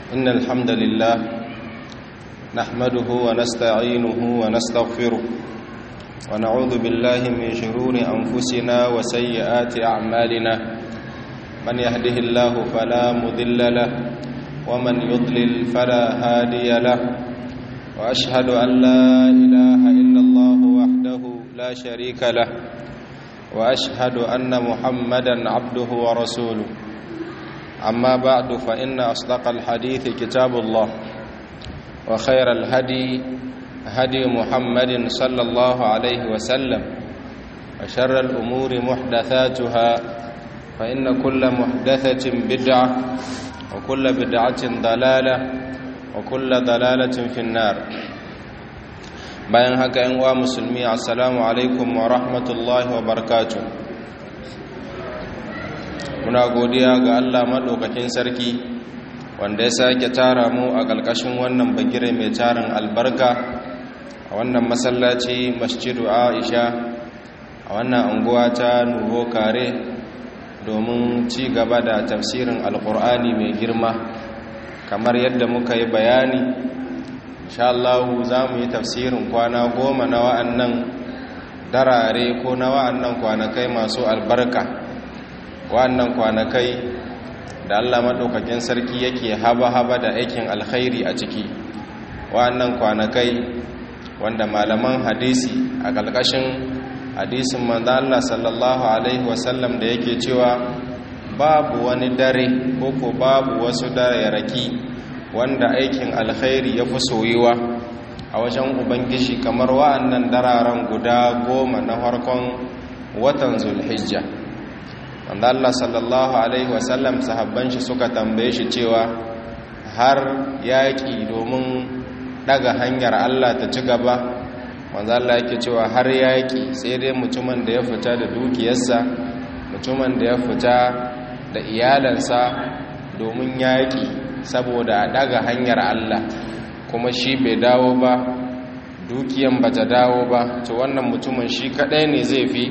إن الحمد لله نحمده ونستعينه ونستغفره ونعوذ بالله من شرور أنفسنا وسيئات أعمالنا من يهده الله فلا مضل له ومن يضلل فلا هادي له وأشهد أن لا إله إلا الله وحده لا شريك له وأشهد أن محمدا عبده ورسوله أما بعد فإن أصدق الحديث كتاب الله وخير الهدي هدي محمد صلى الله عليه وسلم وشر الأمور محدثاتها فإن كل محدثة بدعة وكل بدعة ضلالة وكل ضلالة في النار bayan haka yan uwa musulmi assalamu alaikum wa rahmatullahi wa barakatuh muna godiya ga Allah madaukakin sarki wanda ya sake tara mu a ƙarƙashin wannan bagire mai tarin albarka a wannan masallaci masjidu Aisha a wannan anguwa ta Nuvo Kare domin ci gaba da tafsirin alkur'ani mai girma kamar yadda muka yi bayani insha Allah za mu yi tafsirin kwana goma na wa'annan darare ko na wa'annan kwanakai masu albarka wa'annan kwanakai da Allah maɗaukakin sarki yake haba-haba da aikin alkhairi a ciki wa'annan kwanakai wanda malaman hadisi a ƙalƙashin hadisin manzo Allah sallallahu alaihi wasallam da yake cewa babu wani dare ko ko babu wasu dare raki wanda aikin alkhairi ya fi soyuwa a wajen ubangiji kamar wa'annan dararen guda goma na farkon watan zulhijja wanda Allah sallallahu alaihi wasallam sahabban shi suka tambaye shi cewa har yaƙi domin daga hanyar Allah ta ci gaba wanda Allah yake cewa har yaƙi sai dai mutumin da ya fita da dukiyarsa mutumin da ya fita da iyalansa domin yaƙi saboda a daga hanyar Allah kuma shi bai dawo ba dukiyan ba ta dawo ba to wannan mutumin shi kadai ne zai fi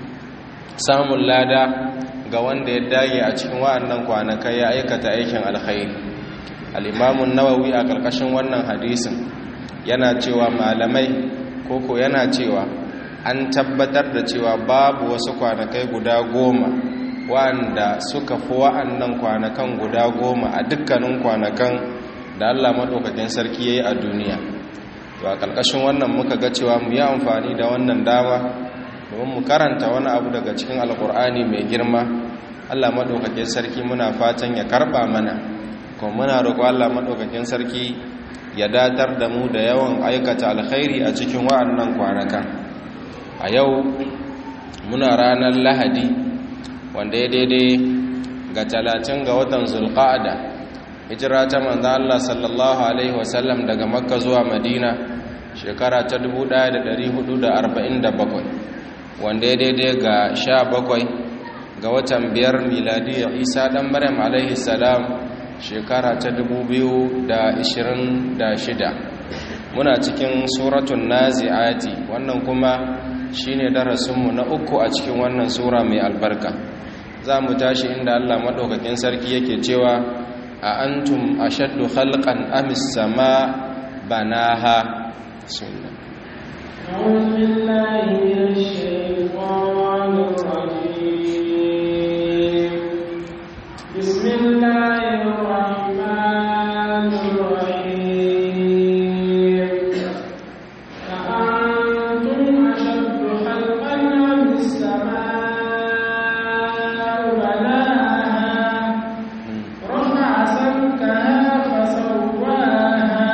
samun lada ga wanda ya dage a cikin wa'annan kwanakai ya aikata aikin alkhairi al-imamun nawawi a ƙarƙashin wannan hadisin yana cewa malamai koko yana cewa an tabbatar da cewa babu wasu kwanakai guda goma wa'anda suka fi wa'annan kwanakan guda goma a dukkanin kwanakan da Allah maɗaukakin sarki ya yi a duniya to a ƙarƙashin wannan muka ga cewa mu yi amfani da wannan dama domin mu karanta wani abu daga cikin alƙur'ani mai girma Allah maɗaukakin sarki muna fatan ya karɓa mana kuma muna roƙo Allah maɗaukakin sarki ya datar da mu da yawan aikata alkhairi a cikin wa'annan kwanakan a yau muna ranar lahadi wanda ya daidai ga talatin ga watan zulqa'ada hijira ta manzo Allah sallallahu alaihi wasallam daga makka zuwa madina shekara ta 1447 wanda ya daidai ga 17 ga watan biyar miladiyya isa dan maryam alaihi salam shekara ta 2026 muna cikin suratun nazi'ati wannan kuma shine darasinmu na uku a cikin wannan sura mai albarka za mu tashi inda Allah maɗaukakin sarki yake cewa a antum ashaddu khalqan amis sama banaha sunna أعوذ بالله من الشيطان الرجيم بسم الله الرحمن الرحيم أأنتم أشد خلقا أم السماء بناها رفع سمكها فسواها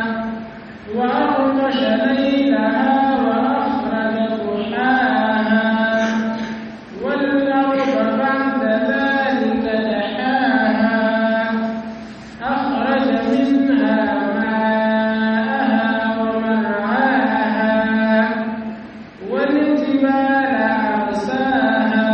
وأغطش ليلها وأخرج ضحاها والأرض بعد ذلك دحاها أخرج منها ماءها ومرعاها والجبال أرساها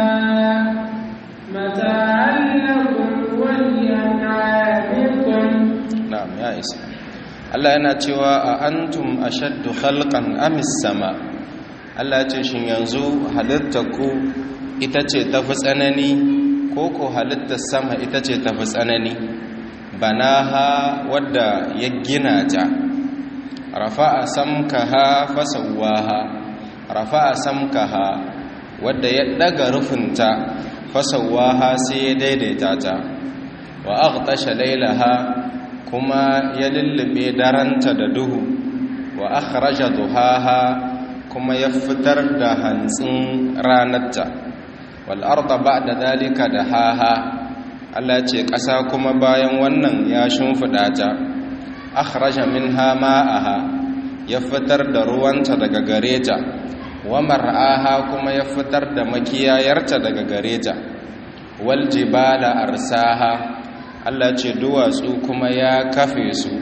متاعا لكم ولأنعامكم na'am ya isa Allah yana cewa a antum ashaddu khalqan amis sama Allah ya ce shin yanzu halittarku ita ce tafi tsanani ko ko halittar sama ita ce tafi tsanani banaha wadda ya gina ta rafa'a samkaha fasawwaha rafa'a samkaha wadda ya daga rufinta fasawwaha sai ya daidaita ta wa aghtasha laylaha kuma ya lullube daranta da duhu wa akhraja duhaha kuma ya fitar da hantsin ranarta wal arda ba'da dalika dahaha Allah ce ƙasa kuma bayan wannan ya shimfiɗa ta akhraja minha ma'aha ya fitar da ruwanta daga gare ta wa mar'aha kuma ya fitar da makiyayarta daga gare ta wal jibala arsaha Allah ce duwatsu kuma ya kafe su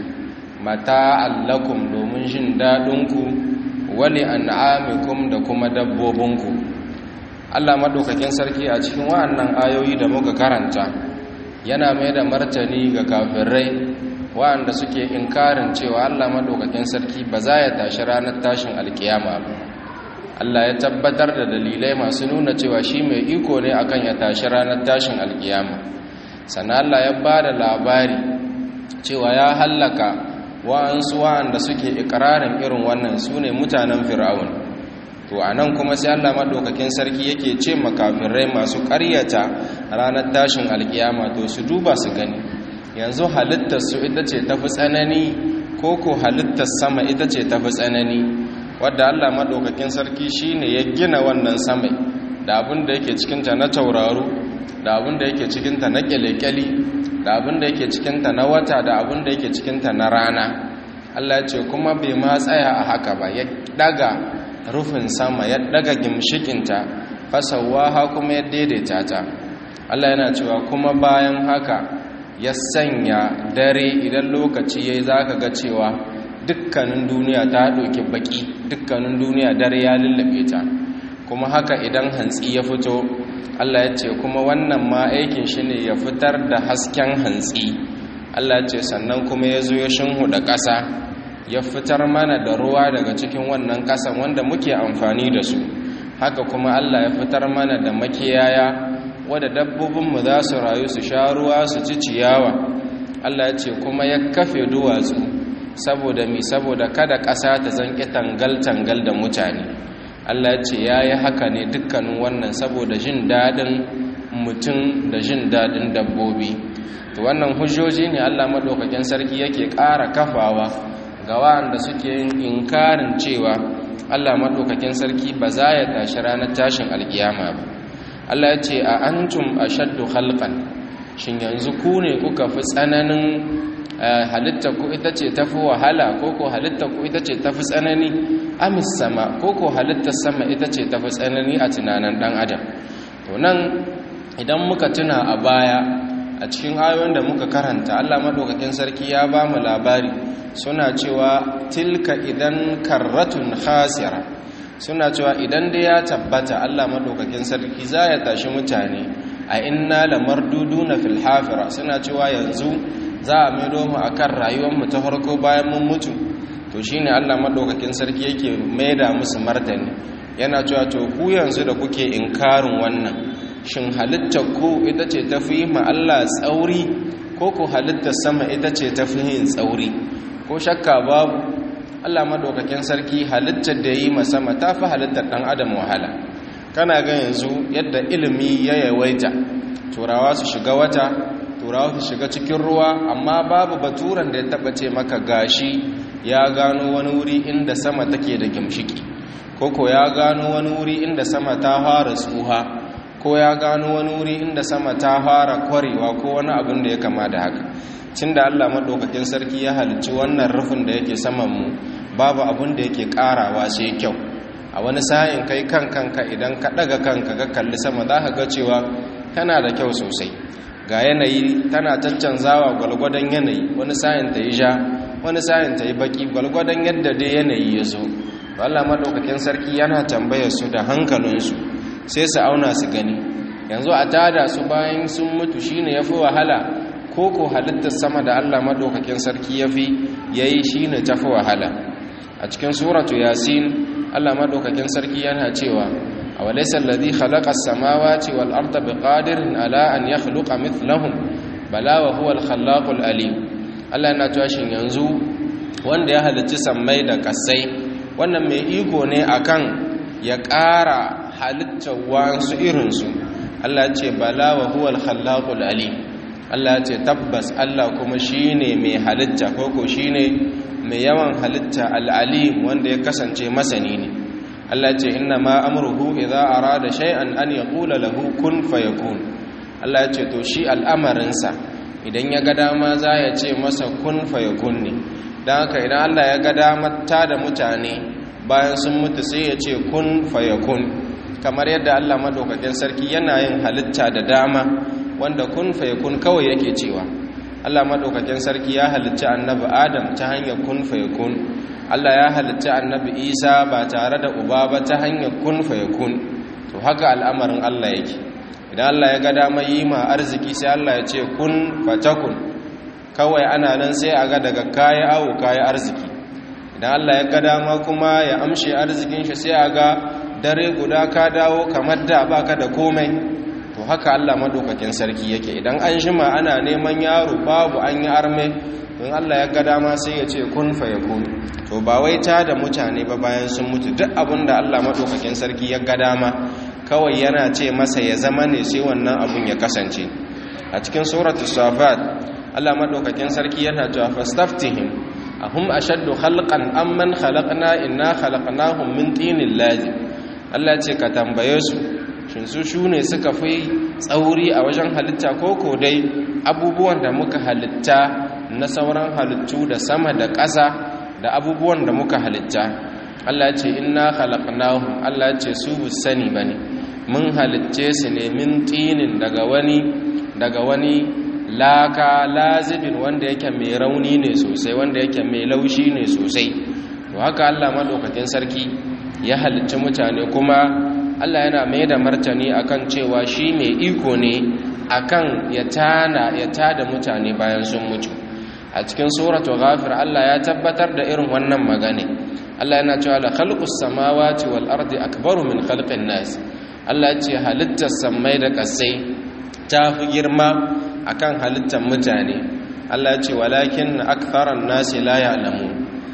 mata allakum domin jin daɗinku wali an'amikum da kuma dabbobinku Allah madaukakin sarki a cikin wa'annan ayoyi da muka karanta yana mai da martani ga kafirai wa'anda suke inkarin cewa Allah madaukakin sarki ba za ya tashi ranar tashin alkiyama ba Allah ya tabbatar da dalilai masu nuna cewa shi mai iko ne akan ya tashi ranar tashin alkiyama sannan Allah ya ba da labari cewa ya hallaka wa'ansu wa'anda suke ikirarin irin wannan su ne mutanen fir'aun to a nan kuma sai Allah maɗaukakin sarki yake ce makafirai masu ƙaryata ranar tashin alkiyama to su duba su gani yanzu halittar su ita ce tafi tsanani ko ko halittar sama ita ce tafi tsanani wadda Allah maɗaukakin sarki shine ya gina wannan samai da abin da yake cikinta na tauraro da abin da yake cikinta na kyale-kyale da abin da yake cikinta na wata da abin da yake cikinta na rana Allah ya ce kuma bai ma tsaya a haka ba ya daga rufin sama ya daga gimshikinta fasawaha kuma ya daidaita ta Allah yana cewa kuma bayan haka ya sanya dare idan lokaci yayi zaka ga cewa dukkanin duniya ta doki baki dukkanin duniya dare ya lullube ta kuma haka idan hantsi ya fito Allah ya ce kuma wannan ma aikin shi ne ya fitar da hasken hantsi Allah ya ce sannan kuma ya zo ya da ƙasa ya fitar mana da ruwa daga cikin wannan ƙasan wanda muke amfani da su haka kuma Allah ya fitar mana da makiyaya wadda dabbobinmu za su rayu su sha ruwa su ci ciyawa Allah ya ce kuma ya kafe duwatsu saboda mi saboda kada ƙasa ta zanƙi tangal-tangal da mutane Allah ce ya yi haka ne dukkanin wannan saboda jin daɗin mutum da jin daɗin dabbobi to wannan hujjoji ne Allah maɗaukakin sarki yake ƙara kafawa ga wa'anda suke yin inkarin cewa Allah maɗaukakin sarki ba za ya tashi ranar tashin alkiyama ba Allah ya ce a antum ashaddu khalqan shin yanzu ku ne kuka fi tsananin halitta ku ita ce tafi wahala ko ko halitta ku ita ce tafi tsanani amis sama ko ko halittar sama ita ce tafi tsanani a tunanin dan adam to nan idan muka tuna a baya a cikin ayoyin da muka karanta Allah madaukakin sarki ya ba mu labari suna cewa tilka idan karratun khasira suna cewa idan dai ya tabbata Allah madaukakin sarki za ya tashi mutane a inna lamarduduna fil hafira suna cewa yanzu za a maido mu akan rayuwar mu ta farko bayan mun mutu to shine Allah madaukakin sarki yake maida musu martani yana cewa to ku yanzu da kuke inkarin wannan shin halittar ku ita ce tafi ma Allah tsauri ko ku halittar sama ita ce tafi yin tsauri ko shakka babu Allah madaukakin sarki halittar da yi ma sama tafi halittar dan adam wahala kana ga yanzu yadda ilimi ya yawaita turawa su shiga wata turawa su shiga cikin ruwa amma babu baturan da ya taba ce maka gashi ya gano wani wuri inda sama take da gimshiki koko ya gano wani wuri inda sama ta fara tsuha ko ya gano wani wuri inda sama ta fara kwarewa ko wani abin da ya kama da haka cin da allah maɗaukakin sarki ya halicci wannan rufin da yake samanmu babu abin da yake ƙarawa sai kyau a wani sa'in kai kan kanka idan ka ɗaga kanka ga kalli sama za ka ga cewa tana da kyau sosai ga yanayi tana caccanzawa gwalgwadon yanayi wani sa'in ta yi ja wani sa'in ta yi baki gwalgwadon yadda dai yanayi ya zo Allah maɗaukakin sarki yana tambaya su da hankalinsu sai su auna su gani yanzu a tada su bayan sun mutu shine ya fi wahala ko ko halittar sama da Allah maɗaukakin sarki ya fi ya yi shi ne ta fi wahala a cikin suratu yasin Allah maɗaukakin sarki yana cewa a walaisa alladhi khalaqa as-samawati wal arda biqadirin ala an yakhluqa mithlahum bala wa huwa al-khallaqul alim Allah yana cewa shin yanzu wanda ya halicci sammai da kasai wannan mai iko ne akan ya ƙara halittar wasu irinsu Allah ce bala wa huwa al-khallaqul alim Allah ce tabbas Allah kuma shine mai halitta koko shine mai yawan halitta al-alim wanda ya kasance masani ne Allah ce inna ma amruhu idza arada shay'an an yaqula lahu kun fayakun Allah ce to shi al'amarinsa idan ya ga dama za ya ce masa kun fayakun ne dan haka idan Allah ya ga dama ta da mutane bayan sun mutu sai ya ce kun fayakun kamar yadda Allah madaukakin sarki yana yin halitta da dama wanda kun fayakun kawai yake cewa Allah madaukakin sarki ya halitta annabi Adam ta hanyar kun fayakun Allah ya halitta annabi Isa ba tare da uba ba ta hanyar kun fayakun to haka al'amarin Allah yake idan Allah ya ga dama yi ma arziki sai Allah ya ce kun fatakun kawai ana nan sai a ga daga kayi awo kayi arziki idan Allah ya ga dama kuma ya amshe arzikin shi sai a ga dare guda ka dawo kamar da baka da komai to haka Allah madaukakin sarki yake idan an shima ana neman yaro babu an yi arme don Allah ya ga dama sai ya ce kun fa yakun to ba wai ta da mutane ba bayan sun mutu duk abin da Allah madaukakin sarki ya ga dama kawai yana ce masa ya zama ne sai wannan abun ya kasance a cikin suratul safat Allah madaukakin sarki yana cewa fastaftihim ahum ashaddu khalqan amman khalaqna inna khalaqnahum min tinin lazim Allah ce ka tambaye su shin su shune suka fi tsauri a wajen halitta ko ko dai abubuwan da muka halitta na sauran halittu da sama da ƙasa da abubuwan da muka halitta Allah ce inna khalaqnahum Allah ce su bu sani bane mun halicce su ne min tinin daga wani daga wani laka lazibin wanda yake mai rauni ne sosai wanda yake mai laushi ne sosai to haka Allah madaukakin sarki ya halicci mutane kuma Allah yana mai da martani akan cewa shi mai iko ne akan ya tana ya tada mutane bayan sun mutu a cikin suratul ghafir Allah ya tabbatar da irin wannan magana Allah yana cewa la khalqus samawati wal ardi akbaru min khalqin nas Allah ya ce halittar samai da kasai ta fi girma akan halittar mutane Allah ce walakin aktharan nasi la ya'lamu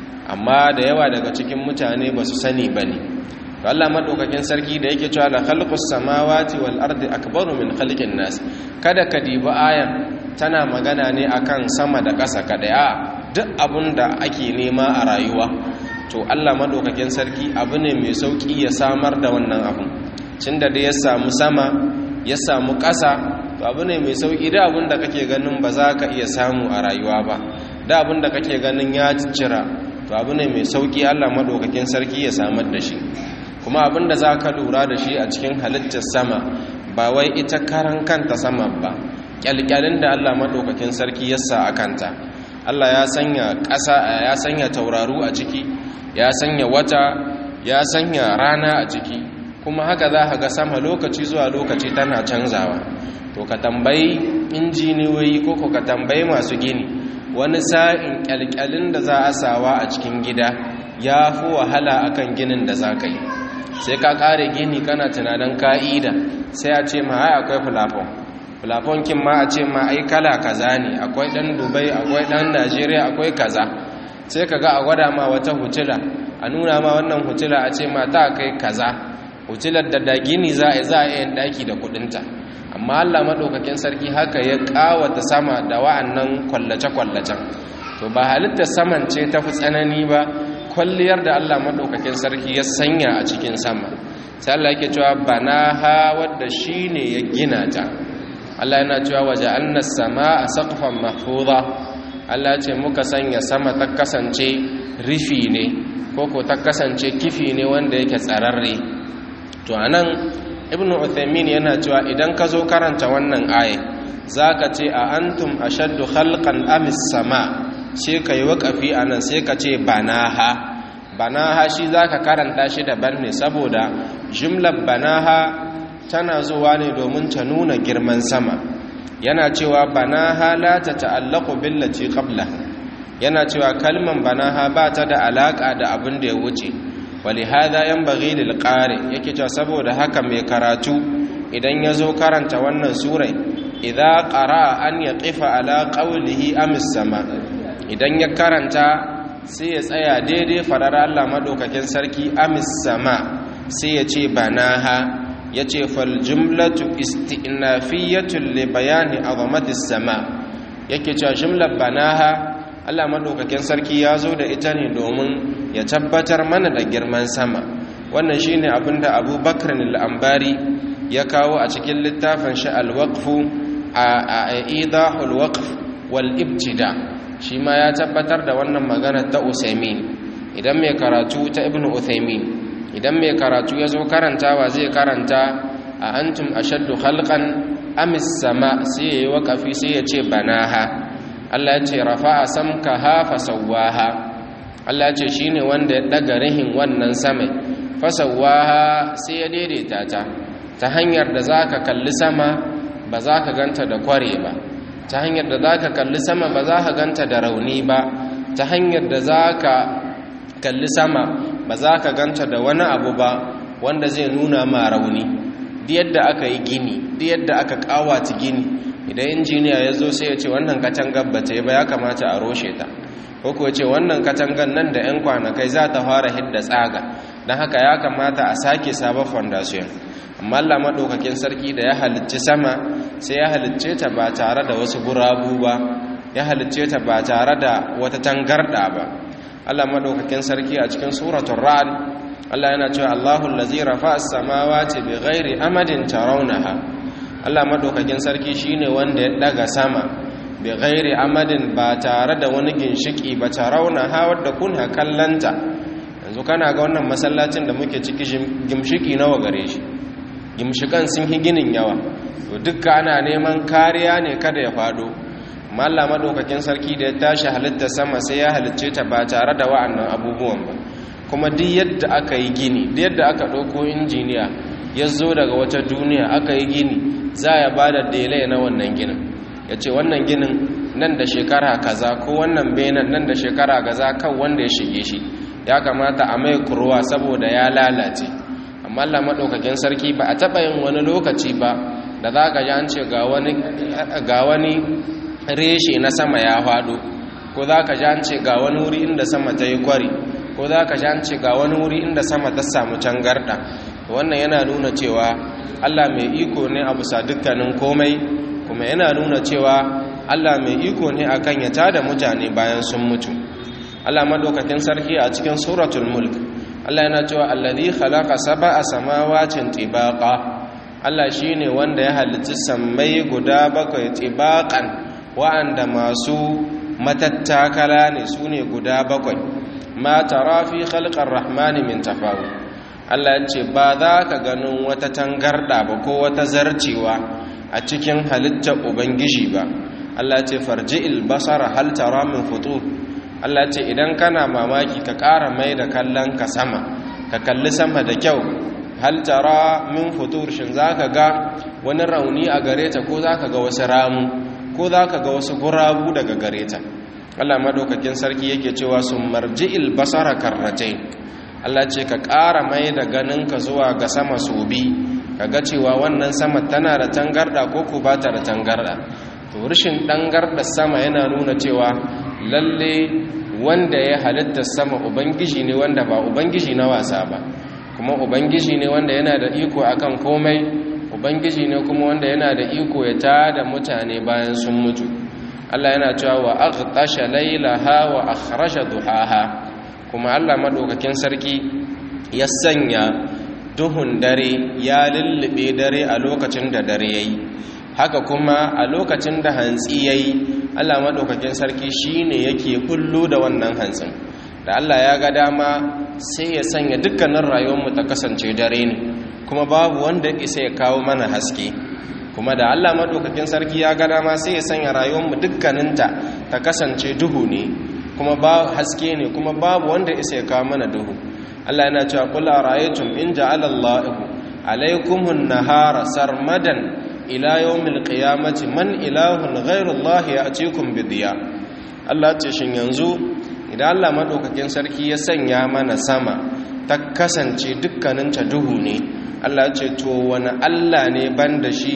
amma da yawa daga cikin mutane ba su sani bane to Allah madaukakin sarki da yake cewa la khalqus samawati wal ardi akbaru min khalqin nas kada ka dibi ayan tana magana ne akan sama da ƙasa kada a duk abun da ake nema a rayuwa to Allah madaukakin sarki abu ne mai sauki ya samar da wannan abun tunda da ya samu sama ya samu ƙasa to abu ne mai sauƙi da abin da kake ganin ba za ka iya samu a rayuwa ba da abin da kake ganin ya cira to abu ne mai sauƙi allah maɗaukakin sarki ya samar da shi kuma abin da za ka lura da shi a cikin halittar sama ba wai ita karan kanta sama ba ƙyalƙyalin da allah maɗaukakin sarki ya sa a kanta allah ya sanya ƙasa ya sanya tauraru a ciki ya sanya wata ya sanya rana a ciki kuma haka za ka ga sama lokaci zuwa lokaci tana canzawa to ka tambayi injiniyoyi ko ka tambayi masu gini wani sa'in kyalkyalin da za a sawa a cikin gida ya fi wahala akan ginin da za ka yi sai ka kare gini kana tunanin ka'ida sai a ce ma ai akwai fulafon fulafon kin ma a ce ma ai kala kaza ne akwai dan dubai akwai dan najeriya akwai kaza sai ka ga a gwada ma wata hutula a nuna ma wannan hutula a ce ma ta kai kaza hutular da da gini za a yi za a yi daki da kudinta amma Allah maɗaukakin sarki haka ya ƙawata sama da wa'annan kwallace-kwallacen to ba halittar saman ce ta fi tsanani ba kwalliyar da Allah maɗaukakin sarki ya sanya a cikin sama sai Allah yake cewa bana ha wadda shi ne ya gina ta Allah yana cewa waje an sama a saƙafan mahfuza Allah ce muka sanya sama ta kasance rifi ne ko ko ta kasance kifi ne wanda yake tsararre to anan ibnu uthaymin yana cewa idan ka zo karanta wannan aya zaka ce a antum ashaddu khalqan amis sama sai kai waqafi anan sai ka ce banaha banaha shi zaka karanta shi daban ne saboda jumlar banaha tana zuwa ne domin ta nuna girman sama yana cewa banaha la ta ta'allaqu billati qabla yana cewa kalman banaha ba ta da alaka da abin da ya wuce walihada yanbaghi lil qari yake cewa saboda haka mai karatu idan ya zo karanta wannan surai idza qara an yaqifa ala qawlihi amis sama idan ya karanta sai ya tsaya daidai farar Allah madaukakin sarki amis sama sai ya ce banaha ya ce fal jumlatu isti'nafiyatul li bayani azamatis sama yake cewa jumlar banaha Allah madaukakin sarki ya zo da ita ne domin ya tabbatar mana da girman sama wannan shine abinda Abu Bakr al-Ambari ya kawo a cikin littafin shi al-waqfu a idahul waqf wal ibtida shi ma ya tabbatar da wannan magana ta Usaimin idan mai karatu ta Ibn Uthaymin idan mai karatu ya zo karantawa zai karanta a antum ashaddu khalqan amis sama sai yayi waqafi sai ya ce banaha Allah ya ce rafa'a samkaha fasawwaha Allah ya ce shine wanda ya daga rihin wannan sama fasawwaha sai ya daidaita ta ta hanyar da zaka kalli sama ba za ka ganta da kware ba ta hanyar da zaka kalli sama ba za ka ganta da rauni ba ta hanyar da zaka kalli sama ba za ka ganta da wani abu ba wanda zai nuna ma rauni duk yadda aka yi gini duk yadda aka kawata gini idan injiniya ya zo sai ya ce wannan katangar ba ta yi ba ya kamata a roshe ta ko kuwa ce wannan katangar nan da 'yan kwanakai za ta fara hidda tsaga don haka ya kamata a sake sabon fondasiyon amma Allah maɗaukakin sarki da ya halicci sama sai ya halicce ta ba tare da wasu gurabu ba ya halicce ta ba tare da wata tangarɗa ba Allah maɗaukakin sarki a cikin suratun ra'ad Allah yana cewa Allahu allazi rafa'a as-samawati bighairi amadin tarawnaha Allah madaukakin sarki shine wanda ya daga sama bi ghairi amadin ba tare da wani ginshiki ba tarauna ha wadda kuna kallanta yanzu kana ga wannan masallacin da muke ciki gimshiki nawa gare shi gimshikan sun yi ginin yawa to dukka ana neman kariya ne kada ya fado amma Allah madaukakin sarki da ya tashi halitta sama sai ya halicce ta ba tare da wa'annan abubuwan ba kuma duk yadda aka yi gini duk yadda aka ɗauko injiniya ya zo daga wata duniya aka yi gini za ya ba da delay na wannan ginin ya ce wannan ginin nan da shekara kaza ko wannan benin nan da shekara kaza kan wanda ya shige shi ya kamata a mai kurwa saboda ya lalace amma Allah maɗaukakin sarki ba a taɓa yin wani lokaci ba da za ka ji an ce ga wani reshe na sama ya faɗo ko za ka ji an ce ga wani wuri inda sama ta yi kwari ko za ka ji an ce ga wani wuri inda sama ta samu cangarɗa wannan yana nuna cewa Allah mai iko ne a bisa dukkanin komai kuma yana nuna cewa Allah mai iko ne akan ya tada mutane bayan sun mutu Allah madaukakin sarki a cikin suratul mulk Allah yana cewa allazi khalaqa sab'a samawatin tibaqa Allah shine wanda ya halicci sammai guda bakwai tibaqan wa'anda masu matattakala ne sune guda bakwai ma tara fi khalqar rahmani min tafawut Allah ya ce ba za ka ganin wata tangarda ba ko wata zarcewa a cikin halittar ubangiji ba Allah ce farji'il basara hal tara min futur Allah ce idan kana mamaki ka ƙara mai da kallon ka sama ka kalli sama da kyau hal tara min futur shin zaka ga wani rauni a gare ta ko zaka ga wasu ramu ko zaka ga wasu gurabu daga gare ta Allah madaukakin sarki yake cewa sun marji'il basara karratain Allah ce ka ƙara mai da ganinka zuwa ga sama su bi ka ga cewa wannan sama tana da tangarda ko ku ba ta da tangarda to rashin dangarda sama yana nuna cewa lalle wanda ya halitta sama ubangiji ne wanda ba ubangiji na wasa ba kuma ubangiji ne wanda yana da iko akan komai ubangiji ne kuma wanda yana da iko ya tada mutane bayan sun mutu Allah yana cewa wa aghtasha laylaha wa akhraja duhaha kuma Allah madaukakin sarki ya sanya duhun dare ya lullube dare a lokacin da dare yayi haka kuma a lokacin da hantsi yayi Allah madaukakin sarki shine yake bullo da wannan hantsin da Allah ya ga dama sai ya sanya dukkanin rayuwarmu ta kasance dare ne kuma babu wanda isa ya kawo mana haske kuma da Allah madaukakin sarki ya ga dama sai ya sanya rayuwarmu dukkaninta ta kasance duhu ne kuma ba haske ne kuma babu wanda isa ya kawo mana duhu Allah yana cewa qul ara'aytum in ja'ala Allahu alaykumun nahara sarmadan ila yawmil qiyamati man ilahun ghayru Allah ya'tikum bidiya Allah ce shin yanzu idan Allah madaukakin sarki ya sanya mana sama ta kasance dukkanin ta duhu ne Allah ce to wani Allah ne banda shi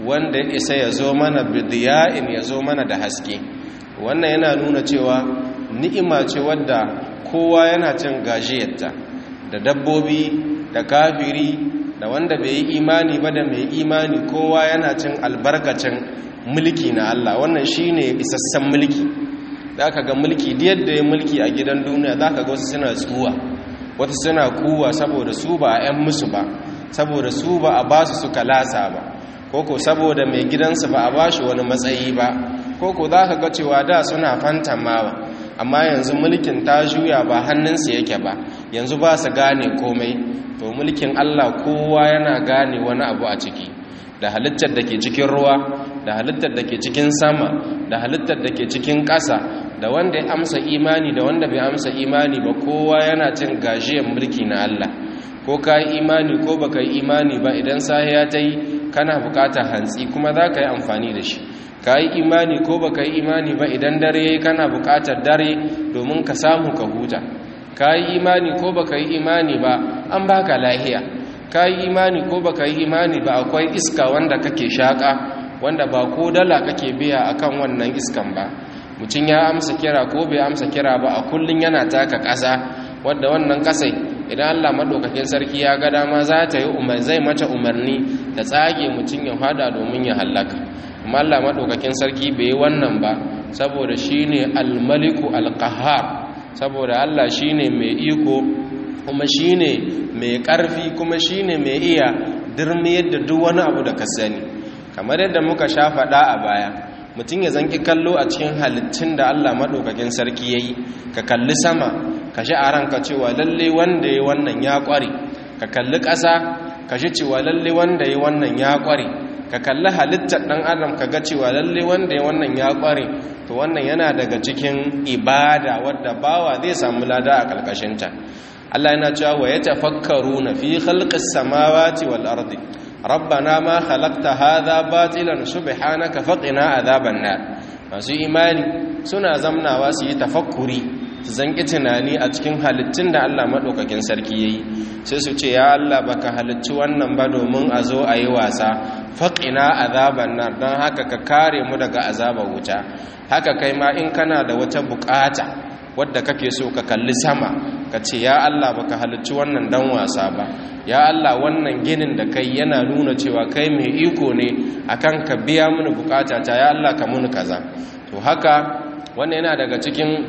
wanda ya isa ya zo mana bidiya'in ya zo mana da haske wannan yana nuna cewa ni'ima ce wadda kowa yana cin gajiyarta da dabbobi da kafiri da wanda bai yi imani ba da mai imani kowa yana cin albarkacin mulki na Allah wannan shine isassan mulki zaka ga mulki da yadda ya mulki a gidan duniya zaka ga wasu suna tsuwa wasu suna kuwa saboda su ba a 'yan musu ba saboda su ba a basu suka lasa ba koko saboda mai gidansu ba a bashi wani matsayi ba koko za ka ga cewa da suna fantamawa amma yanzu mulkin ta juya ba hannunsu yake ba yanzu ba su gane komai to mulkin allah kowa yana gane wani abu a ciki da halittar da ke cikin ruwa da halittar da ke cikin sama da halittar da ke cikin ƙasa da wanda ya amsa imani da wanda bai amsa imani ba kowa yana cin gajiyar mulki na allah ko ka yi imani ko baka yi imani ba idan sahiya ta yi kana bukatar hantsi kuma za ka yi amfani da shi ka yi imani ko baka yi imani ba idan dare ya yi kana bukatar dare domin ka samu ka huta ka yi imani ko baka yi imani ba an baka lahiya ka yi imani ko baka yi imani ba akwai iska wanda kake shaka wanda ba ko dala kake biya akan wannan iskan ba mutum ya amsa kira ko bai amsa kira ba a kullum yana taka ƙasa wadda wannan ƙasai idan Allah madaukakin sarki ya ga dama za ta yi umar zai mata umarni ta tsage mutum ya fada domin ya hallaka amma Allah madaukakin sarki bai yi wannan ba saboda shine al-maliku al-qahhar saboda Allah shine mai iko kuma shine mai karfi kuma shine mai iya dirmiyar da duk wani abu da ka sani kamar yadda muka sha faɗa a baya mutum ya zanki kallo a cikin halittun da Allah maɗaukakin sarki ya yi ka kalli sama ka shi a ranka cewa lalle wanda ya wannan ya ƙware ka kalli ƙasa ka shi cewa lalle wanda ya wannan ya ƙware ka kalli halittar ɗan adam ka ga cewa lalle wanda ya wannan ya ƙware to wannan yana daga cikin ibada wadda bawa zai samu lada a ƙarƙashinta Allah yana cewa wa ya tafakkaru na fi khalqis samawati wal ardi rabbana ma khalaqta hadha batilan subhanaka faqina adhaban nar masu imani suna zamnawa su yi tafakkuri su zanki tunani a cikin halittun da Allah madaukakin sarki yayi sai su ce ya Allah baka halicci wannan ba domin a zo a yi wasa faqina adhaban nar dan haka ka kare mu daga azabar wuta haka kai ma in kana da wata bukata wadda kake so ka kalli sama ka ce ya Allah baka halicci wannan dan wasa ba ya Allah wannan ginin da kai yana nuna cewa kai mai iko ne akan ka biya mini bukata ta ya Allah ka muni kaza to haka wannan yana daga cikin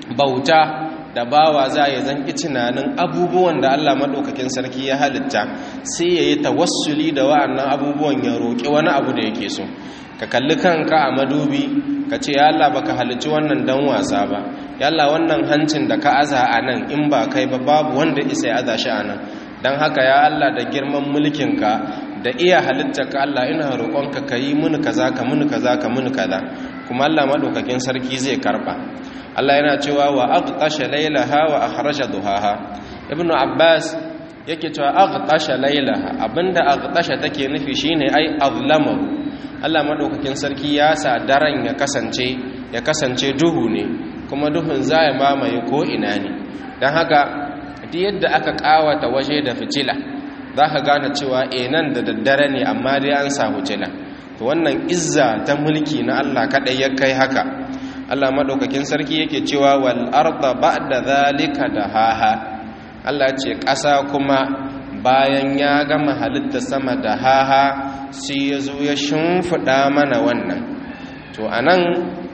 bauta da bawa za ya zanki tunanin abubuwan da Allah madaukakin sarki ya halitta sai ya yi tawassuli da wa'annan abubuwan ya roƙi wani abu da yake so ka kalli kanka a madubi ka ce ya Allah baka halicci wannan dan wasa ba ya Allah wannan hancin da ka aza a nan in ba kai ba babu wanda isa ya aza shi a nan don haka ya Allah da girman mulkinka da iya halittarka Allah ina roƙonka ka yi mini kaza ka mini kaza ka mini kaza kuma Allah madaukakin sarki zai karba Allah yana cewa wa aqtasha laylaha wa akhraja duhaha ibnu abbas yake cewa aqtasha laylaha abinda aqtasha take nufi shine ai azlamahu Allah madaukakin sarki ya sa daren ya kasance ya kasance duhu ne kuma duhun zai mamaye ko ina ne dan haka duk yadda aka kawata waje da fitila zaka gane cewa eh nan da daddare ne amma dai an sa fitila to wannan izza ta mulki na Allah kadai ya kai haka Allah madaukakin sarki yake cewa wal arda ba'da zalika dahaha Allah ce ƙasa kuma bayan ya gama halitta sama da haha sai ya zo ya shimfiɗa mana wannan to a nan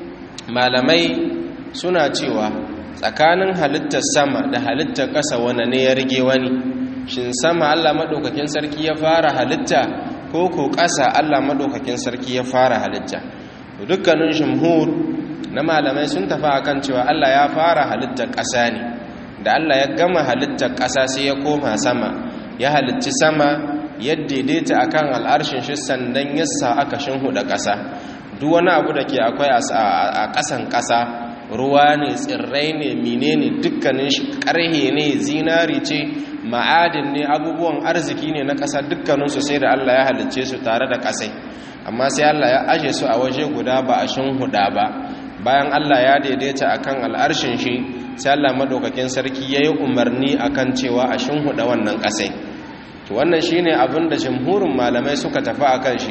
malamai suna cewa tsakanin halittar sama da halittar ƙasa wani ne ya rige wani shin sama allah maɗaukakin sarki ya fara halitta ko ko ƙasa allah maɗaukakin sarki ya fara halitta dukkanin shimhur na malamai sun tafi akan cewa allah ya fara halittar ƙasa ne da allah ya gama halittar ƙasa sai ya koma sama ya halicci sama ya daidaita akan al'arshin shi sandan yasa aka shinhuda ƙasa duk wani abu da ke akwai a ƙasan ƙasa ruwa ne tsirrai ne menene dukkanin shi ƙarhe ne zinari ce ma'adin ne abubuwan arziki ne na ƙasa dukkaninsu sai da Allah ya halicce su tare da ƙasai amma sai Allah ya aje su a waje guda ba a shinhuda ba bayan Allah ya daidaita akan al'arshin shi sai Allah madaukakin sarki yayi umarni akan cewa a shinhuda wannan ƙasai to wannan shine abin da jamhurin malamai suka tafi akan shi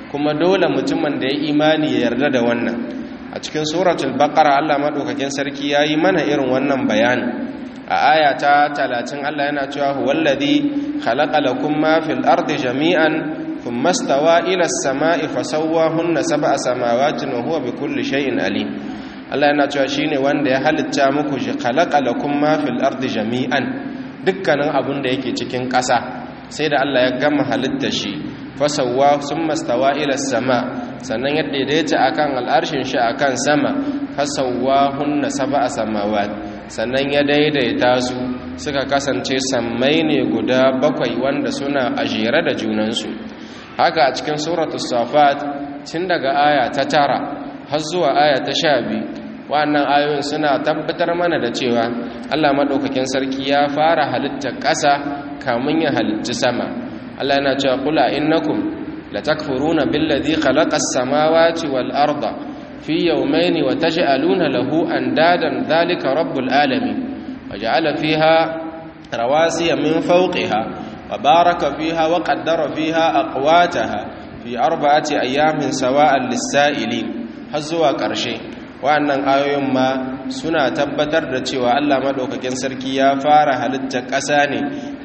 kuma dole mutumin da ya imani ya yarda da wannan a cikin suratul baqara Allah madaukakin sarki yayi mana irin wannan bayani a aya ta 30 Allah yana cewa huwallazi khalaqa lakum ma fil ardi jami'an thumma stawa ila as-sama'i fasawwahunna sab'a samawatin wa huwa bikulli shay'in alim Allah yana cewa shine wanda ya halitta muku khalaqa lakum ma fil ardi jami'an dukkanin abun da yake cikin ƙasa sai da Allah ya gama halitta shi fasawwa summa stawa ila as-sama sannan ya daidaita akan al'arshin shi akan sama fasawwahunna sab'a samawat sannan ya daidaita su suka kasance sammai ne guda bakwai wanda suna ajere da junansu haka a cikin suratul safat tun daga aya ta tara har zuwa aya ta sha biyu wa'annan ayoyin suna tabbatar mana da cewa Allah maɗaukakin sarki ya fara halittar ƙasa kamun ya halitti sama Allah yana cewa kula innakum latakfuruna billadhi khalaqas samawati wal arda fi yawmayn wa taj'aluna lahu andadan dhalika rabbul alamin waja'ala fiha rawasiya min fawqiha wa baraka fiha wa qaddara fiha aqwataha fi arba'ati ayamin sawa'an lis-sa'ilin har zuwa ƙarshe wa'annan ayoyin ma suna tabbatar da cewa Allah madaukakin sarki ya fara halittar ƙasa ne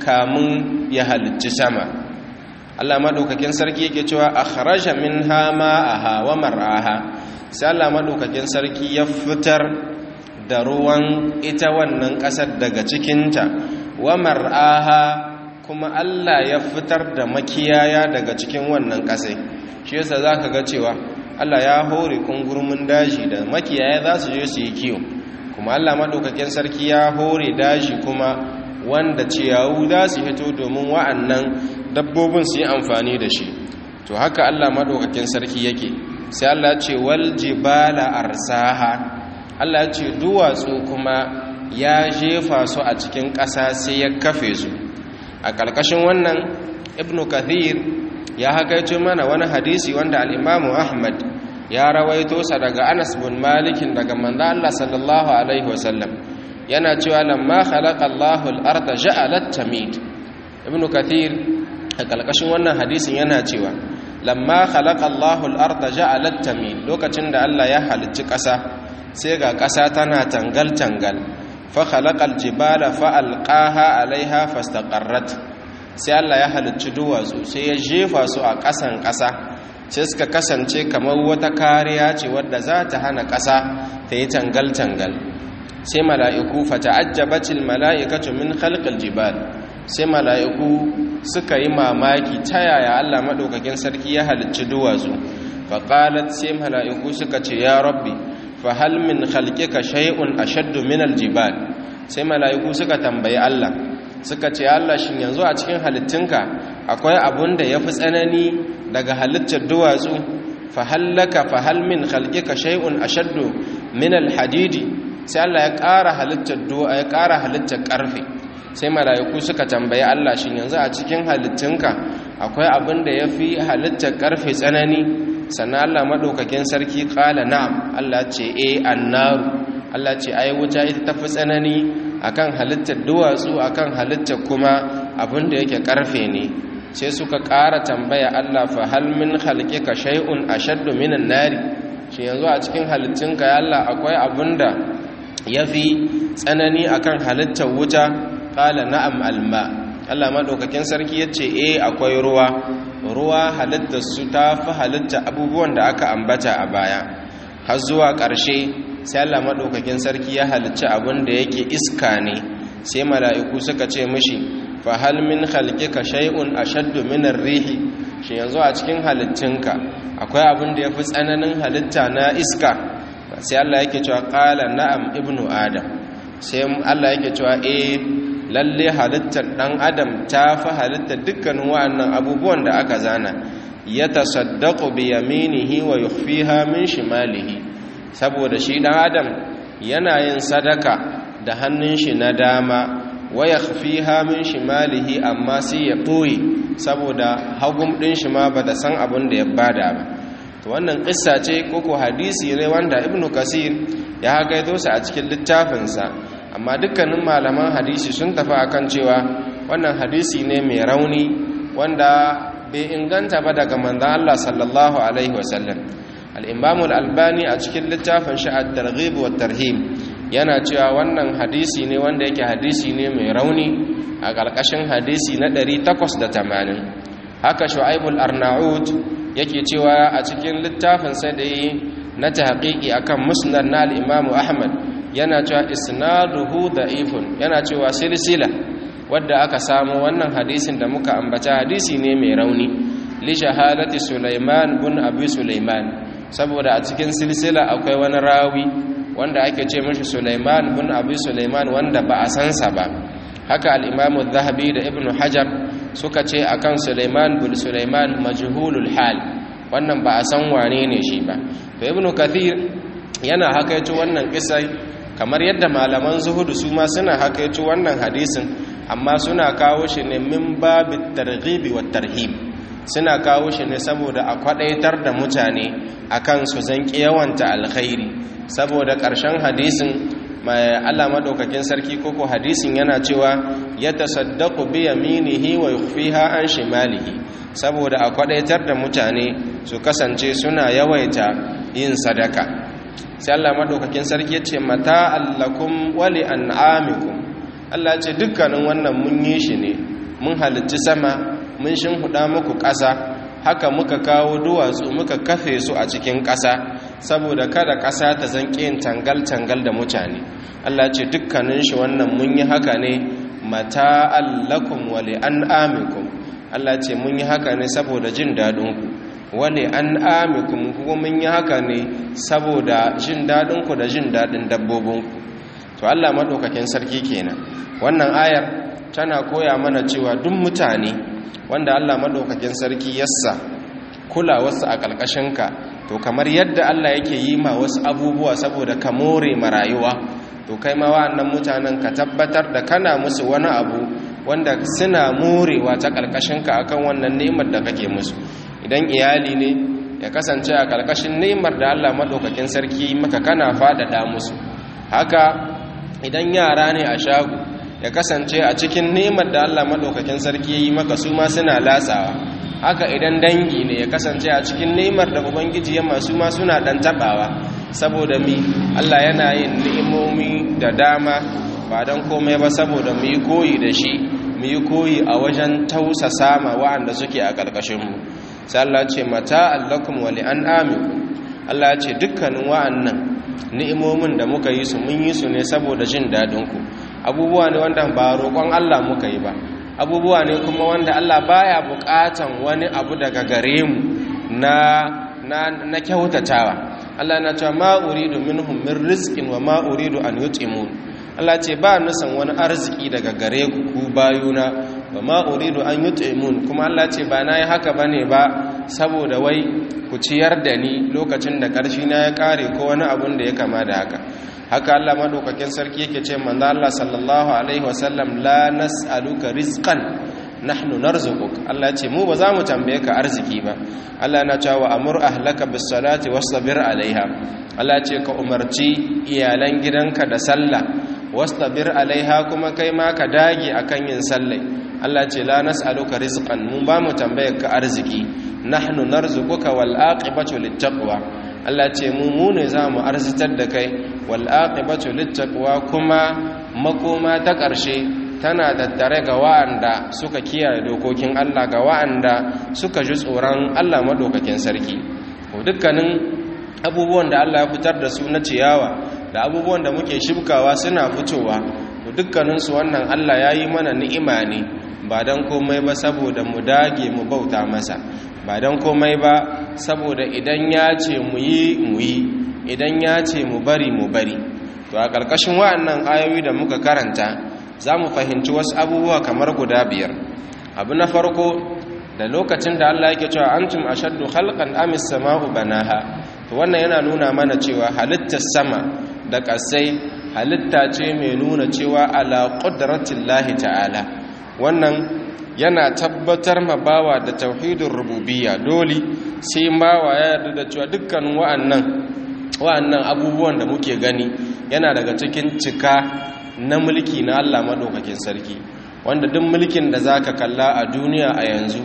kamun ya halicci sama Allah madaukakin sarki yake cewa akhraja minha ma'aha wa mar'aha sai Allah madaukakin sarki ya fitar da ruwan ita wannan ƙasar daga cikinta wa mar'aha kuma Allah ya fitar da makiyaya daga cikin wannan ƙasai shi yasa zaka ga cewa Allah ya hore kungurmin daji da makiyaya za su je su yi kiwo kuma Allah maɗaukakin sarki ya hore daji kuma wanda ciyawu za su hito domin wa'annan dabbobin su yi amfani da shi to haka Allah maɗaukakin sarki yake sai Allah ce wal jibala arsaha Allah ce duwatsu kuma ya jefa su a cikin ƙasa sai ya kafe su a ƙarƙashin wannan ibnu kathir ya hakaito mana wani hadisi wanda al'imamu ahmad ya rawaito sa daga anas bin malikin daga manzo Allah sallallahu alaihi wasallam yana cewa lamma khalaqa Allahu al-arda ja'alat tamid ibnu kathir a kalkashin wannan hadisin yana cewa lamma khalaqa Allahu al-arda ja'alat tamid lokacin da Allah ya halicci ƙasa sai ga ƙasa tana tangal tangal fa khalaqa al-jibala fa alqaha alaiha fastaqarrat sai Allah ya halicci duwatsu sai ya jefa su a ƙasan ƙasa sai suka kasance kamar wata kariya ce wadda za ta hana ƙasa ta yi tangal-tangal sai mala'iku fata'ajjabatil mala'ikatu min khalqil jibal sai mala'iku suka yi mamaki ta yaya Allah maɗaukakin sarki ya halicci duwatsu faƙalat sai mala'iku suka ce ya rabbi fa hal min khalqika shay'un ashaddu min aljibal sai mala'iku suka tambayi Allah suka ce Allah shin yanzu a cikin halittunka akwai abun da yafi tsanani daga halittar duwatsu fa hallaka fa hal min khalqika shay'un ashaddu min alhadidi sai Allah ya ƙara halittar duwa ya ƙara halittar ƙarfe sai mala'iku suka tambayi Allah shin yanzu a cikin halittunka akwai abin da yafi halittar ƙarfe tsanani sannan Allah madaukakin sarki qala na'am Allah ce eh annaru Allah ce ai wuta ita tafi tsanani akan halittar duwatsu akan halittar kuma abin da yake ƙarfe ne sai suka ƙara tambaya Allah fa hal min khalqika shay'un ashaddu minan nari shi yanzu a cikin halittunka ya Allah akwai abinda yafi tsanani akan halittar wuta qala na'am alma Allah madaukakin sarki yace eh akwai ruwa ruwa halittar su tafi halitta abubuwan da aka ambata a baya har zuwa ƙarshe sai Allah madaukakin sarki ya halicci abin da yake iska ne sai mala'iku suka ce mishi fahal min khalqika shay'un ashaddu min ar-rihi shi yanzu a cikin halittunka akwai abin da yafi tsananin halitta na iska sai Allah yake cewa qala na'am ibnu adam sai Allah yake cewa eh lalle halittar dan adam ta fi halittar dukkanin wa'annan abubuwan da aka zana yatasaddaqu bi yaminihi wa yukhfiha min shimalihi saboda shi dan adam yana yin sadaka da hannun shi na dama waya fiha min shimalihi amma sai ya ɓoye saboda hagum ɗin shi ma ba da san abin da ya bada ba to wannan ƙissa ce koko hadisi ne wanda ibnu kasir ya hagaito sa a cikin littafinsa amma dukkanin malaman hadisi sun tafi akan cewa wannan hadisi ne mai rauni wanda bai inganta ba daga manzan Allah sallallahu alaihi wasallam al-imam al-albani a cikin littafin shi at-targhib wa tarhib yana cewa wannan hadisi ne wanda yake hadisi ne mai rauni a ƙarƙashin hadisi na 880 haka shu'aibul arnaud yake cewa a cikin littafin sai da yi na tahqiqi akan musnad na al-imam ahmad yana cewa isnaduhu da'ifun yana cewa silsila wadda aka samu wannan hadisin da muka ambata hadisi ne mai rauni li shahadati sulaiman bin abi sulaiman saboda a cikin silsila akwai wani rawi wanda ake ce mashi sulaiman bin abi sulaiman wanda ba a sansa ba haka al-imam zahabi da ibnu hajar suka ce akan sulaiman bin sulaiman majhulul hal wannan ba a san wane ne shi ba to ibnu kathir yana hakaito wannan kisai kamar yadda malaman zuhudu su ma suna hakaito wannan hadisin amma suna kawo shi ne min babit targhibi wat tarhib suna kawo shi ne saboda a kwadaitar da mutane akan su zanki yawanta alkhairi saboda ƙarshen hadisin mai Allah madaukakin sarki koko hadisin yana cewa ya tasaddaqu bi yaminihi wa yukhfiha an shimalihi saboda a kwadaitar da mutane su kasance suna yawaita yin sadaka sai Allah madaukakin sarki yace mata allakum wa li an'amikum Allah ce dukkanin wannan mun yi shi ne mun halicci sama mun shinhuda muku ƙasa haka muka kawo duwatsu muka kafe su a cikin ƙasa saboda kada ƙasa ta zanƙe yin tangal-tangal da mutane Allah ce dukkanin shi wannan mun yi haka ne mata allakum wali an amikum Allah ce mun yi haka ne saboda jin daɗinku wali an amikum kuma mun yi haka ne saboda jin daɗinku da jin daɗin dabbobinku to Allah maɗaukakin sarki kenan wannan ayar tana koya mana cewa duk mutane wanda Allah maɗaukakin sarki yassa kula wasu a ƙarƙashinka to kamar yadda Allah yake yi ma wasu abubuwa saboda ka more marayuwa to kai ma wa'annan mutanen ka tabbatar da kana musu wani abu wanda suna morewa ta ƙarƙashinka akan wannan ni'imar da kake musu idan iyali ne ya kasance a ƙarƙashin ni'imar da Allah maɗaukakin sarki maka kana faɗaɗa musu haka idan yara ne a shago ya kasance a cikin ni'imar da Allah maɗaukakin sarki ya yi maka su ma suna latsawa haka idan dangi ne ya kasance a cikin ni'imar da ubangiji ya masu ma suna dan tabawa saboda mi Allah yana yin ni'imomi da dama ba dan komai ba saboda mu yi koyi da shi mu yi koyi a wajen tausasa ma wa'anda suke a karkashin mu sai Allah ce mata allakum wa li'anamikum Allah ya ce dukkanin wa'annan ni'imomin da muka yi su mun yi su ne saboda jin dadin ku abubuwa ne wanda ba roƙon Allah muka yi ba abubuwa ne kuma wanda Allah baya bukatan wani abu daga gare mu na na na kyautatawa Allah na cewa ma uridu minhum min rizqin wa ma uridu an yut'imun Allah ce ba nusan wani arziki daga gare ku ku bayuna wa ma uridu an yut'imun kuma Allah ce ba nayi haka bane ba saboda wai ku ciyar da ni lokacin da ƙarfi na ya kare ko wani abun da ya kama da haka haka Allah madaukakin sarki yake ce manzo Allah sallallahu alaihi wasallam la nas'aluka rizqan nahnu narzuquk Allah ya ce mu ba za mu tambaye ka arziki ba Allah yana cewa amur ahlaka bis salati wasbir alaiha Allah ya ce ka umarci iyalan gidanka da sallah wasbir alaiha kuma kai ma ka dage akan yin sallai Allah ya ce la nas'aluka rizqan mu ba mu tambaye ka arziki nahnu narzuquka wal aqibatu littaqwa Allah ce mu mu ne za mu arzitar da kai wal aqibatu littaqwa kuma makoma ta ƙarshe tana tattare ga wa'anda suka kiyaye dokokin Allah ga wa'anda suka ji tsoron Allah madaukakin sarki dukkanin abubuwan da Allah ya fitar da su na ciyawa da abubuwan da muke shibkawa suna fitowa dukkanin su wannan Allah ya yi mana ni'ima ne ba dan komai ba saboda mu dage mu bauta masa ba don komai ba saboda idan ya ce mu yi mu yi idan ya ce mu bari mu bari to a ƙarƙashin wa'annan ayoyi da muka karanta za mu fahimci wasu abubuwa kamar guda biyar abu na farko da lokacin da Allah yake cewa antum ashaddu khalqan amis sama'u banaha to wannan yana nuna mana cewa halittar sama da ƙasai halitta ce mai nuna cewa ala qudratillahi ta'ala wannan yana tabbatar ma bawa da tauhidin rububiyya dole sai bawa ya yarda da cewa dukkan wa'annan wa'annan abubuwan da muke gani yana daga cikin cika na mulki na Allah madaukakin sarki wanda duk mulkin da zaka kalla a duniya a yanzu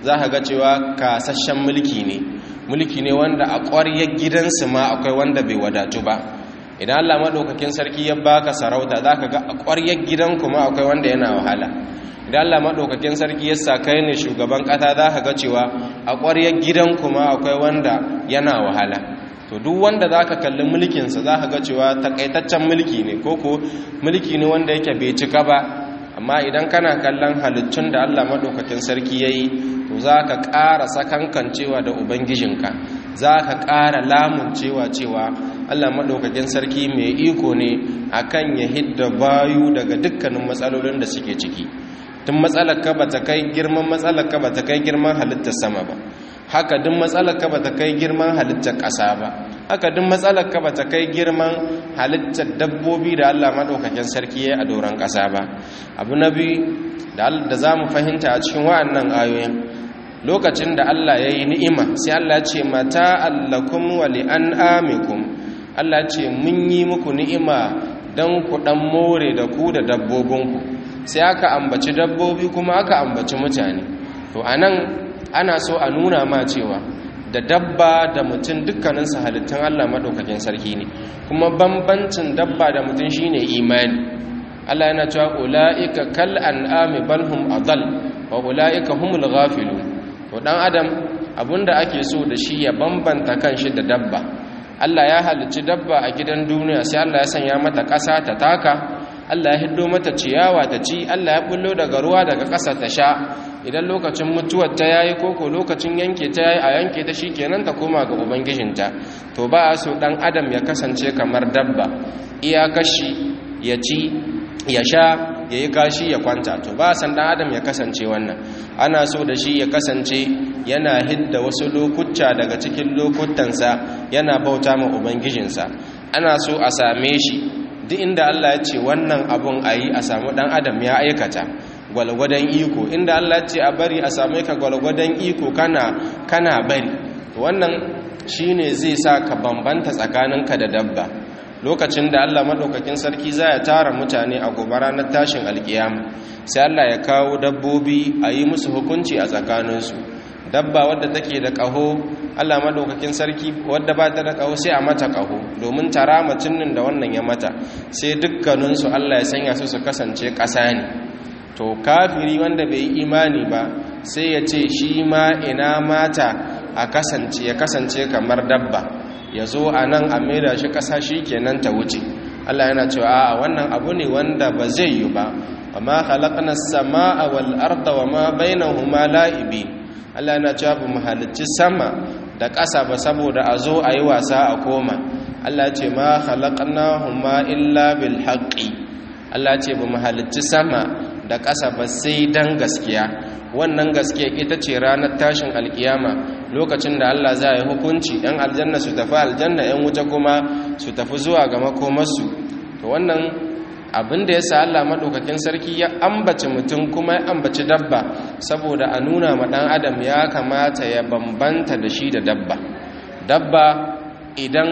za ka ga cewa kasashen mulki ne mulki ne wanda a ƙwaryar gidansu ma akwai wanda bai wadatu ba idan Allah maɗaukakin sarki ya baka sarauta za ka ga a ƙwaryar gidan kuma akwai wanda yana wahala idan Allah maɗaukakin sarki ya sa kai ne shugaban ƙasa za ka ga cewa a ƙwaryar gidan kuma akwai wanda yana wahala to duk wanda za ka kalli mulkinsa za ka ga cewa takaitaccen mulki ne ko ko mulki ne wanda yake bai cika ba amma idan kana kallon halittun da Allah maɗaukakin sarki ya yi to za ka ƙara sakankancewa da ubangijinka za ka ƙara lamuncewa cewa Allah maɗaukakin sarki mai iko ne akan ya hidda bayu daga dukkanin matsalolin da suke ciki tun matsalar ka ba ta kai girman matsalar ka ba ta kai girman halittar sama ba haka duk matsalar ka ba ta kai girman halittar ƙasa ba haka duk matsalar ka ba ta kai girman halittar dabbobi da Allah maɗaukakin sarki ya a doron ƙasa ba abu na biyu da za mu fahimta a cikin wa'annan ayoyin lokacin da Allah ya yi ni'ima sai Allah ce mata allakum wa li'an'amikum Allah ce mun yi muku ni'ima don ku ɗan more da ku da dabbobinku sai aka ambaci dabbobi kuma aka ambaci mutane to anan ana so a nuna ma cewa da dabba da mutum dukkaninsu halittun Allah maɗaukakin sarki ne kuma bambancin dabba da mutum shine imani Allah yana cewa ula'ika kal an'ami bal hum adall wa ula'ika humul ghafilun to dan adam abinda ake so da shi ya bambanta kanshi da dabba Allah ya halicci dabba a gidan duniya sai Allah ya sanya mata ƙasa ta taka Allah ya hiddo mata ciyawa ta ci Allah ya bullo daga ruwa daga ƙasa ta sha idan lokacin mutuwar ta yayi koko lokacin yanke ta yayi a yanke ta shikenan ta koma ga ubangijinta to ba a so dan adam ya kasance kamar dabba iya kashi ya ci ya sha ya yi kashi ya kwanta to ba san dan adam ya kasance wannan ana so da shi ya kasance yana hidda wasu lokuta daga cikin lokutansa yana bauta ma ubangijinsa ana so a same shi duk inda Allah ya ce wannan abun a yi a samu ɗan adam ya aikata gwalgwadon iko inda Allah ya ce a bari a same ka gwalgwadon iko kana kana bari wannan shine zai sa ka bambanta tsakaninka da dabba lokacin da Allah madaukakin sarki za ya tara mutane a gobe ranar tashin alkiyama sai Allah ya kawo dabbobi a yi musu hukunci a tsakaninsu dabba wadda take da ƙaho Allah madaukakin sarki wadda ba ta da ƙaho sai a mata ƙaho domin tara mutumin da wannan ya mata sai dukkaninsu Allah ya sanya su su kasance ƙasa ne to kafiri wanda bai yi imani ba sai ya ce shi ma ina mata a kasance ya kasance kamar dabba ya zo a nan a maida shi ƙasa shi kenan ta wuce Allah yana cewa a wannan abu ne wanda ba zai yi ba amma khalaqna as-samaa wal arda wama bainahuma la'ibin Allah yana cewa ba mu halicci sama da ƙasa ba saboda a zo a yi wasa a koma Allah ce ma khalaqnahuma illa bil haqqi Allah ce ba mu halicci sama da ƙasa ba sai dan gaskiya wannan gaskiya ita ce ranar tashin alkiyama lokacin da Allah za yi hukunci ɗan aljanna su tafi aljanna ‘yan wuta kuma su tafi zuwa ga makomarsu to wannan abin da ya sa Allah maɗaukakin sarki ya ambaci mutum kuma ya ambaci dabba saboda a nuna ma ɗan adam ya kamata ya bambanta da shi da dabba dabba idan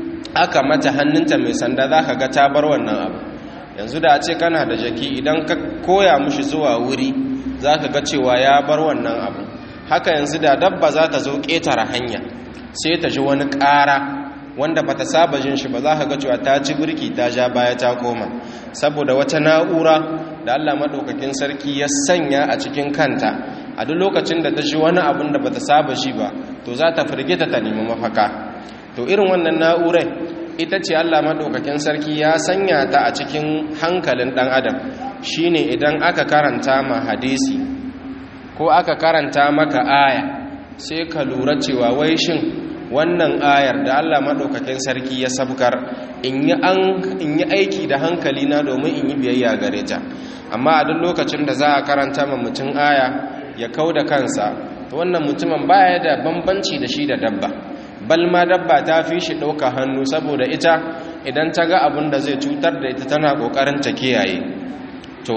aka mata hannunta mai sanda za ka ga ta bar wannan abu yanzu da a ce kana da jaki idan ka koya mushi zuwa wuri za ka ga cewa ya bar wannan abu haka yanzu da dabba za ta zo ƙetare hanya sai ta ji wani ƙara wanda ba ta saba jin shi ba za ka ga cewa ta ci birki ta ja baya ta koma saboda wata na'ura da Allah maɗaukakin sarki ya sanya a cikin kanta a duk lokacin da ta ji wani abin da ba ta saba shi ba to za ta firgita ta nemi mafaka to irin wannan na'urai ita ce Allah maɗaukakin sarki ya sanya ta a cikin hankalin ɗan adam shine idan aka karanta ma hadisi ko aka karanta maka aya sai ka lura cewa wai shin wannan ayar da Allah maɗaukakin sarki ya sabkar in yi aiki da hankali na domin in yi biyayya gare ta amma a duk lokacin da za a karanta ma mutum aya ya kau da kansa wannan mutumin baya da bambanci da shi da dabba bal ma dabba ta fi shi ɗauka hannu saboda ita idan ta ga abin da zai cutar da ita tana ƙoƙarin ta kiyaye to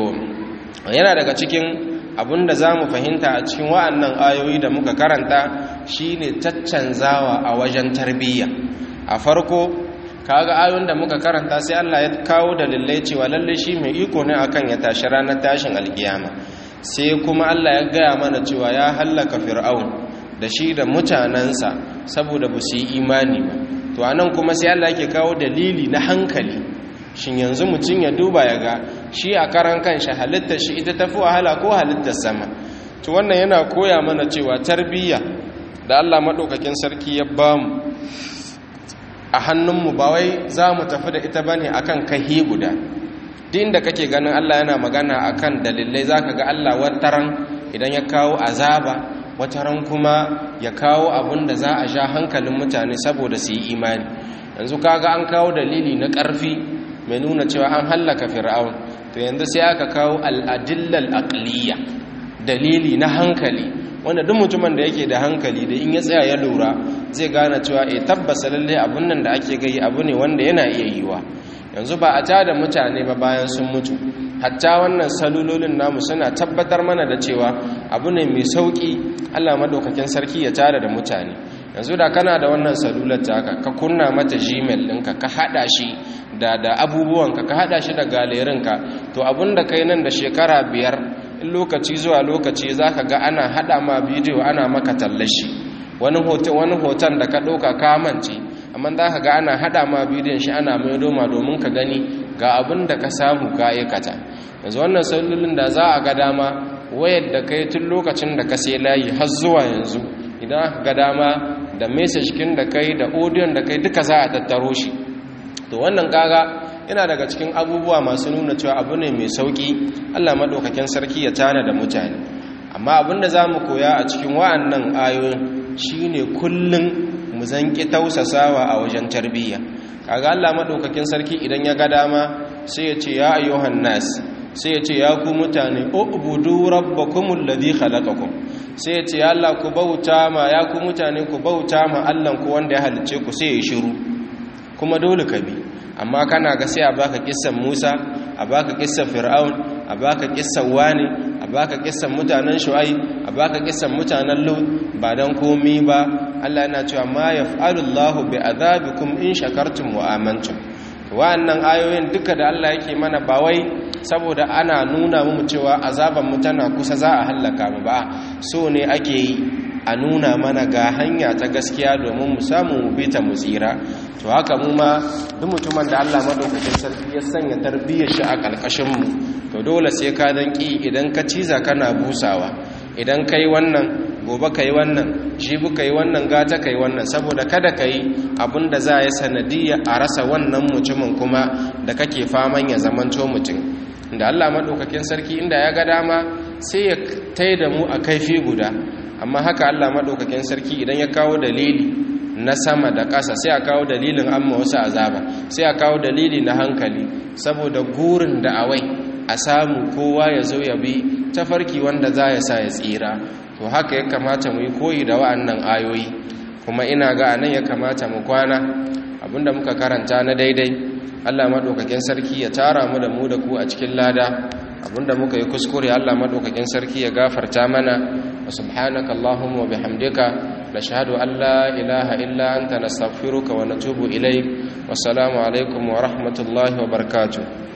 yana daga cikin abin da za mu fahimta a cikin wa'annan ayoyi da muka karanta shine caccanzawa a wajen tarbiyya a farko kaga ayoyin da muka karanta sai Allah ya kawo dalilai cewa lalle shi mai iko ne akan ya tashi ranar tashin alkiyama sai kuma Allah ya gaya mana cewa ya hallaka fir'aun da shi da mutanensa saboda ba su yi imani ba to anan kuma sai Allah yake kawo dalili na hankali shin yanzu mutum ya duba ya ga shi a karan kanshi halittar shi ita tafi wahala ko halittar sama to wannan yana koya mana cewa tarbiyya da Allah maɗaukakin sarki ya bamu a hannunmu ba wai za mu tafi da ita bane akan kahi guda din da kake ganin Allah yana magana akan dalilai zaka ga Allah wataran idan ya kawo azaba wataran kuma ya kawo abin da za a sha hankalin mutane saboda su yi imani yanzu kaga an kawo dalili na ƙarfi mai nuna cewa an hallaka fir'aun to yanzu sai aka kawo al'adillal aqliya dalili na hankali wanda duk mutumin da yake da hankali da in ya tsaya ya lura zai gane cewa eh tabbasa lalle abun nan da ake gai abu ne wanda yana iya yiwa yanzu ba a tada mutane ba bayan sun mutu hatta wannan salulolin namu suna tabbatar mana da cewa abu ne mai sauki Allah madaukakin sarki ya tada da mutane yanzu da kana da wannan salular taka ka kunna mata gmail ɗinka ka haɗa shi da da abubuwanka ka haɗa shi da galerinka to abun da kai nan da shekara biyar in lokaci zuwa lokaci za ka ga ana haɗa ma bidiyo ana maka tallashi wani hoton da ka ɗauka kamance amma za ka ga ana haɗa ma bidiyon shi ana mai doma domin ka gani ga abin da ka samu ka aikata yanzu wannan salulun da za a ga dama wayar da kai tun lokacin da ka sai layi har zuwa yanzu idan aka ga dama da message kin da kai da audio da kai duka za a tattaro shi to wannan kaga yana daga cikin abubuwa masu nuna cewa abu ne mai sauki Allah madaukakin sarki ya tana da mutane amma abinda zamu koya a cikin wa'annan ayoyin shine kullun mu zanki tausasawa a wajen tarbiyya kaga Allah madaukakin sarki idan ya ga dama sai ya ce ya ayyuhan nas sai ya ce ya ku mutane ubudu rabbakumul ladhi khalaqakum sai ya ce ya Allah ku bauta ma ya ku mutane ku bauta ma Allah ku wanda ya halicce ku sai ya shiru kuma dole ka bi amma kana ga sai a baka kissan Musa a baka kissan Fir'aun a baka kissan Wani a baka kissan mutanen Shu'aib a baka kissan mutanen Lut ba dan komi ba Allah yana cewa ma yaf'alullahu bi azabikum in shakartum wa amantum wa'annan ayoyin duka da Allah yake mana ba wai saboda ana nuna mu cewa azaban mu tana kusa za a hallaka mu ba so ne ake yi a nuna mana ga hanya ta gaskiya domin mu samu mu bi ta mu tsira to haka mu ma duk mutumin da Allah madaukakin sarki ya sanya tarbiyyar shi a kalkashin mu to dole sai ka dan ki idan ka ciza kana busawa idan kai wannan gobe kai wannan jibi kai wannan gata kai wannan saboda kada kai abinda za ya sanadiyya a rasa wannan mutumin kuma da kake faman ya zamanto mutum da Allah madaukakin sarki inda ya ga dama sai ya taida mu a kaifi guda amma haka Allah maɗaukakin sarki idan ya kawo dalili na sama da ƙasa sai a kawo dalilin amma wasu azaba sai a kawo dalili na hankali saboda gurin da awai a samu kowa ya zo ya bi tafarki wanda za ya sa ya tsira to haka ya kamata mu yi koyi da wa'annan ayoyi kuma ina ga anan ya kamata mu kwana abinda muka karanta na daidai Allah maɗaukakin sarki ya tara mu da mu da ku a cikin lada abinda muka yi kuskure Allah maɗaukakin sarki ya gafarta mana وسبحانك اللهم وبحمدك نشهد أن لا إله إلا أنت نستغفرك ونتوب إليك والسلام عليكم ورحمة الله وبركاته